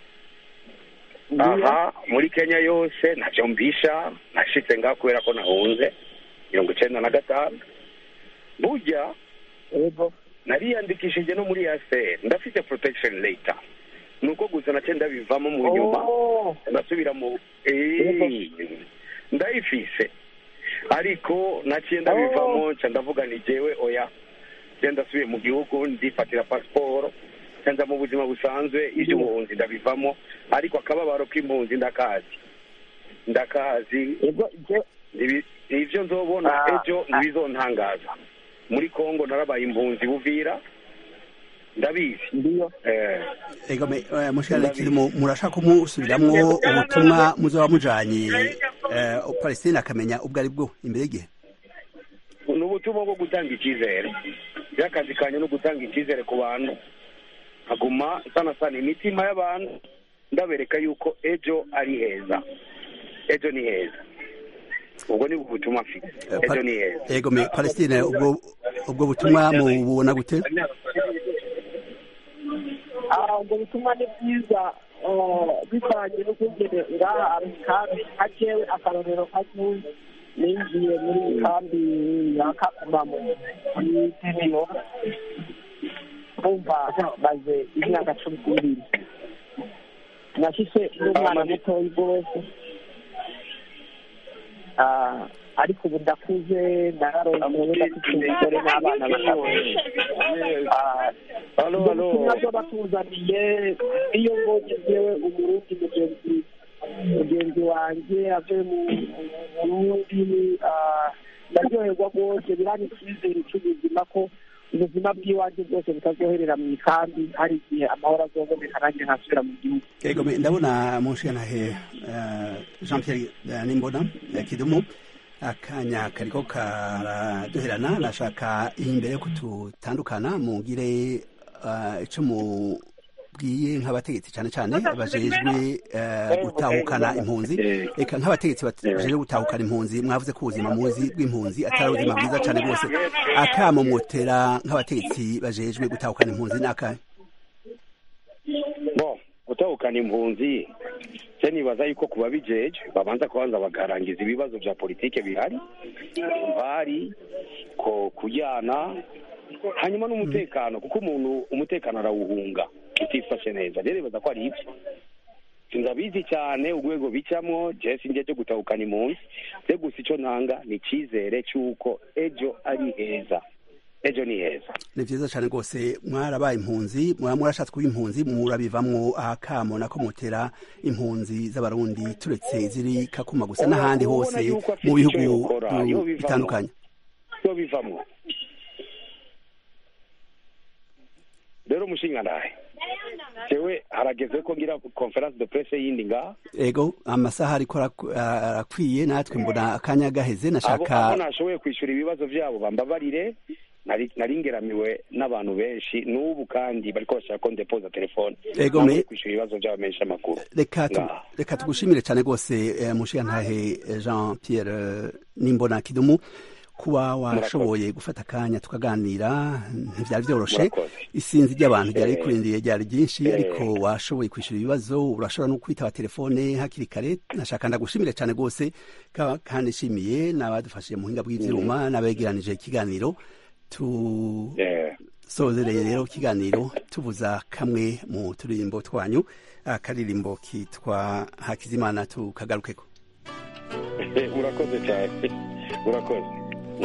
aha muri kenya yose ntacyo mbisha nashitse ngaho kubera ko nahunze mirongo icenda na gatanu burya yego nariyandikishije no muri yaseri ndafite protection later ni uko gusa nace ndabivamo mu nyuma ndasubira mu Eh, ndayifise ariko naciye ndabivamo nca ndavuga ni jewe oya nce ndasubiye mu gihugu ndifatira pasiporo nca nza mu buzima busanzwe iby'ubuhunzi ndabivamo ariko akababaro k'impunzi ndakazi ndakazi Ibi- ivyo nzobona ejo ntibizontangaza muri kongo narabaye impunzi buvira ndabizi ndiyo ego me eh, mushikana kirimo murashaka kumusubiramwo ubutumwa muzoba mujanye eh, Palestine akamenya ubwo ari bwo imbere y'igihe ni ubutumwa bwo gutanga icyizere by'akazi kanjye no gutanga icyizere ku bantu nkaguma sana sana imitima y'abantu ndabereka yuko ejo ari heza ejo ni heza ubwo ni ubutumwa mfite ejo ni heza ego me Palestine ubwo ubwo butumwa mububona gute Ah, ubwo butumwa ni bwiza ah, bivanye n'ukungene ngaha kandi hajewe akarorero kajuye ninjiye muri kambi ya kakuma muri tenero kumva maze imyaka cumi n'ibiri nashise n'umwana mutoyi rwose Ah, ariko ubu ndakuze nararongowe ndafite umugore n'abana batatu Ah, ubutumwa bw'abatuzaniye iyo mbonye jewe umurundi mugenzi mugenzi wanjye avuye mu burundi ah, ndaryoherwa rwose birani icyizere cy'ubuzima ko ubuzima bw'iwanjye bwose butazoherera mu ikambi hari igihe amahoro azoboneka nanjye nkasubira mu gihugu ego me ndabona mushikanahe eh, Jean Pierre eh, Nimbona eh, Kidumu akanya kariko karaduherana nashaka imbere yo kututandukana mungire eh, ico mubwiye nk'abategetsi cane cane bajejwe eh, gutahukana impunzi eka nk'abategetsi bajejwe gutahukana impunzi mwavuze ko ubuzima muzi bw'impunzi atari ubuzima bwiza cane rwose akamo mwotera nk'abategetsi bajejwe gutahukana impunzi ni akahe bo gutahukana impunzi se nibaza yuko kuba bijeje babanza kubanza bakarangiza ibibazo vya politike bihari bari ko kujyana hanyuma n'umutekano kuko umuntu umutekano arawuhunga utifashe neza rero nibaza ko ari ibyo sindabizi cyane urwego bicamo je sinjye cyo gutahukana impunzi se gusa ico ntanga ni icizere c'uko ejo ari heza ejo ni heza ni vyiza cane rwose mwarabaye impunzi mwaba mwarashatse kuba impunzi murabivamwo akamo nako mutera impunzi z'abarundi turetse ziri kakuma gusa n'ahandi hose mu bihugu du- bitandukanye yo bivamwo rero mushinga ndahe jewe harageze ko ngira conference de presse yindi ngaha ego amasaha ariko araku- arakwiye natwe mbona akanya gaheze abo nashaka abo nashoboye kwishyura ibibazo byabo bambabarire nari nari ngeramiwe n'abantu benshi n'ubu kandi bariko bashaka ko ndepoza telefone Ego, Namwe me- kwishyura ibibazo byabo menshi amakuru reka tu- Ngaha. reka tugushimire cane rwose eh, mushigantahe eh, Jean Pierre eh, Nimbona Kidumu kuba washoboye gufata akanya tukaganira ntivyari vyoroshe Murakoze. isinzi ry'abantu ryari Eh. rikurindiriye ryari ryinshi Eh. ariko washoboye kwishyura ibibazo urashobora no kwitaba telefone hakiri kare nashaka ndagushimire cane rwose ka- kandi nshimiye n'abadufashije mu buhinga bw'ivyuma n'abegeranije ikiganiro tu sozereye rero ikiganiro tubuza kamwe mu turirimbo twanyu akaririmbo kitwa hakizimana tukagarukeko urakoze cyane urakoze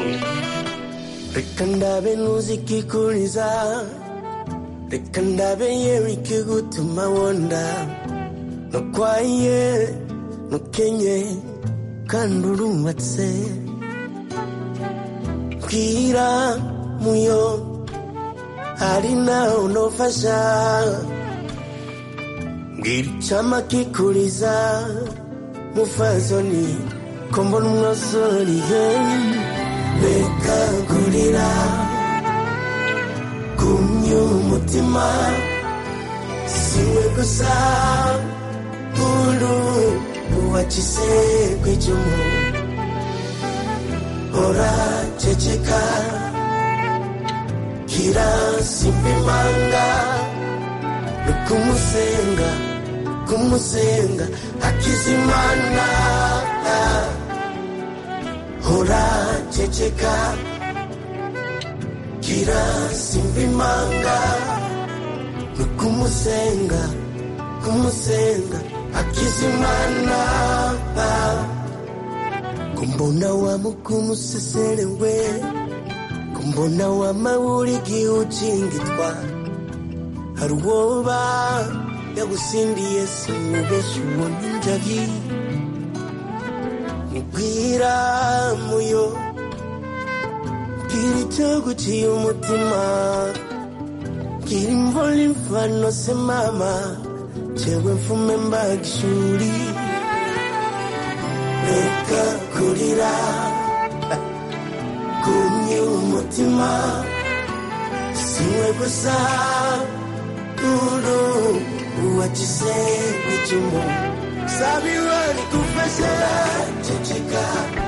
reka ndabe ntuzikikuriza reka ndabe yewe ikigutuma wonda ntukwaye ntukenye kandi urubatse bwira muyo hari nawe unofasha mbwira icyama kikuriza mufazoni ko mbona umwasoriye reka kurira kumya umutima siwe gusa uru uwakize kwicumu hora ceceka kira simpimanga kumusenga kumusenga akizimana hora ceceka kira simpimanga kumusenga kumusenga akizimana kumbona wamukumuseselewe kumbona wamawuligi uchingitwa hari uwoba yagusindiye simubeshi ubona injagi mubwira muyo bwira icyo guciye umutima gira imvura imvano se mama jewe mfume mbagishuri reka kurira kumye umutima siwe gusa uru uwagize icumu sabiwe nikufashe ceceka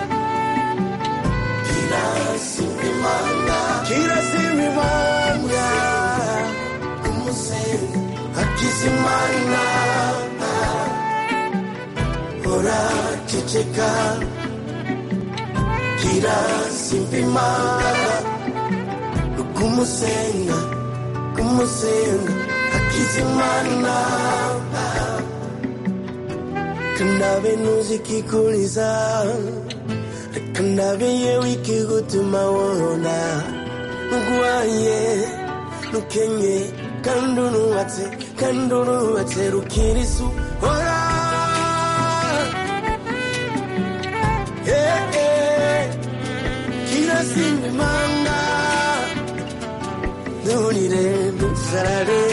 kirasimimanga kirasimimanga umusenyi hakizimana ora ceceka kirasimimanga kumusenga kumusenga hakizimana kandabe nuzikikuliza kandabe yewe ikigutuma wona nugwaye nukenye kandi urubatse kandi urubatse rukirisu hora Eh, eh, kirasimba imanga nurire ntusarare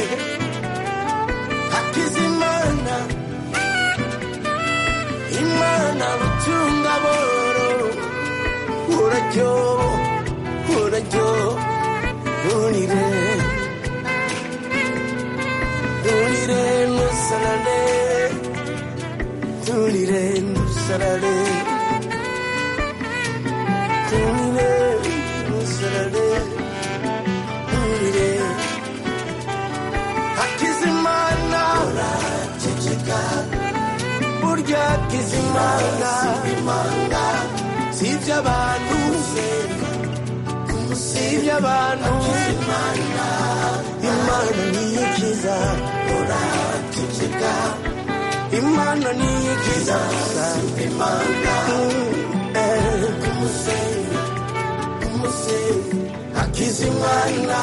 hakizimana imana butunga boro uraryo uraryo nurire nurire ntusarare nurire ntusarare nurire ntusarare nurire hakizimana uraceceka burya kizimana imanga sibyo abantu sibyo abantu imana imana niyo kiza uraceceka imana niyo kiza imana kumusenyi kumusenyi hakizimana